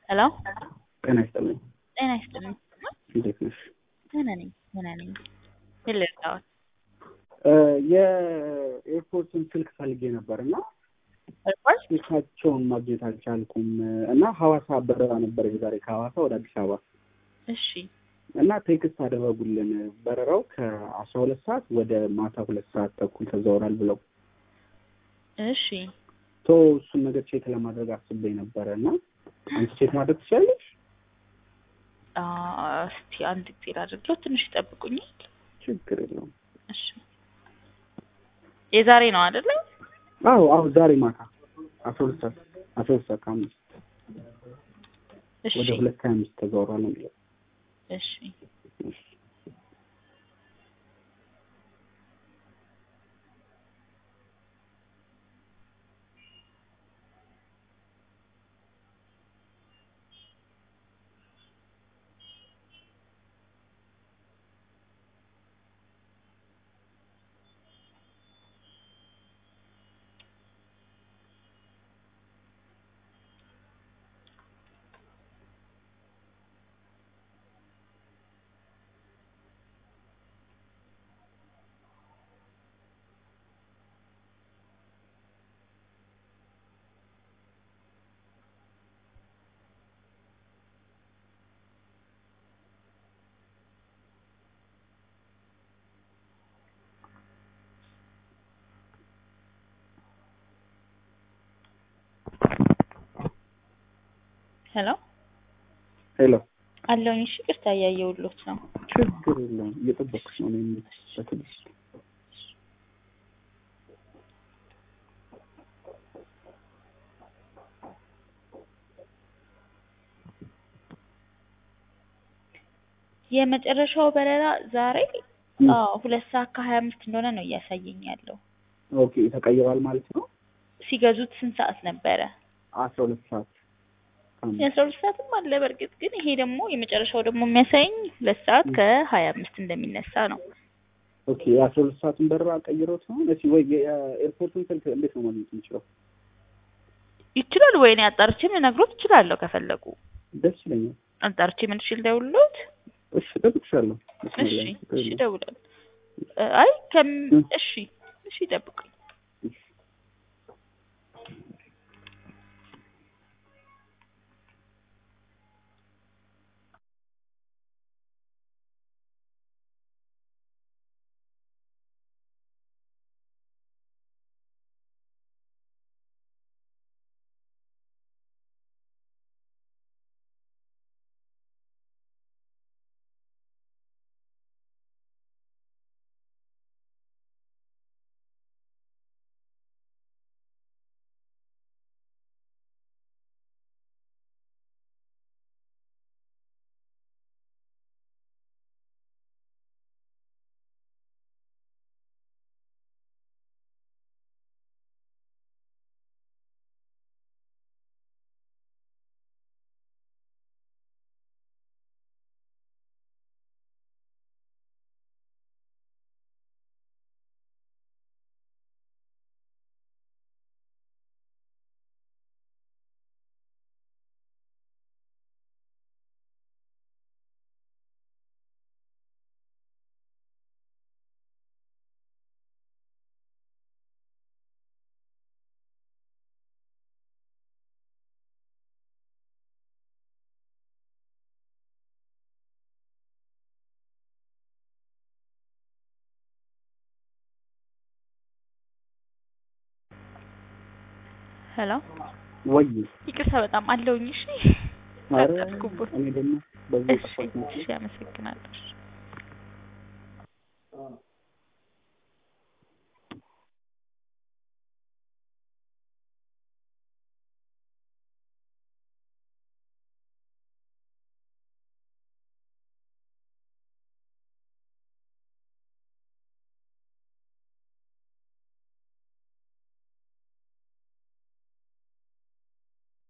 ሄሎ ጤና ይስጥልኝ። ጤና ይስጥልኝ። እንዴት ነሽ? ደህና ነኝ ደህና ነኝ። ምን ልርዳዎት? የኤርፖርትን ስልክ ፈልጌ ነበር እና ኤርፖርት? ስልካቸውን ማግኘት አልቻልኩም እና ሐዋሳ በረራ ነበር የዛሬ ከሐዋሳ ወደ አዲስ አበባ እሺ እና ቴክስት አደረጉልን በረራው ከአስራ ሁለት ሰዓት ወደ ማታ ሁለት ሰዓት ተኩል ተዘውራል ብለው እሺ ቶ እሱን ነገር ቼክ ለማድረግ አስቤ ነበረ እና አንቺ ቼክ ማድረግ ትችላለሽ? አ፣ እስቲ አንድ ጊዜ ላድርገው። ትንሽ ይጠብቁኛል። ችግር የለውም። እሺ የዛሬ ነው አይደለ? አዎ አዎ ዛሬ ማታ አስራ ሁለት ሰዓት አስራ ሁለት ሰዓት ከአምስት እሺ ወደ ሁለት ከሀያ አምስት ተዘውሯል ነው የሚለው። እሺ ሄሎ ሄሎ አለሁኝ። እሺ ቅርታ እያየሁሎት ነው። ችግር የለውም እየጠበኩሽ ነው እኔም በትዕግስት የመጨረሻው በረራ ዛሬ አዎ ሁለት ሰዓት ከሀያ አምስት እንደሆነ ነው እያሳየኝ ያለው። ኦኬ ተቀይሯል ማለት ነው ሲገዙት ስንት ሰዓት ነበረ? አስራ ሁለት ሰዓት ከአምስት የአስራ ሁለት ሰዓትም አለ በእርግጥ ግን ይሄ ደግሞ የመጨረሻው ደግሞ የሚያሳየኝ ሁለት ሰዓት ከሀያ አምስት እንደሚነሳ ነው። ኦኬ የአስራ ሁለት ሰዓቱን በረራ ቀይሮት ነው እሺ ወይ የኤርፖርቱን ስልክ እንዴት ነው ማግኘት የምችለው ይችላል ወይ እኔ አጣርቼ ልነግሮት እችላለሁ ከፈለጉ ደስ ይለኛል አጣርቼ መልሼ ልደውልሎት እሺ እጠብቅሻለሁ እሺ እሺ እደውላለሁ አይ ከም እሺ እሺ ይጠብቁኝ ሄሎ ወይ ይቅርታ በጣም አለውኝ እሺ ኧረ አጣርኩበት እኔ ደግሞ በዚህ እሺ ጠፋት እሺ አመሰግናለሁ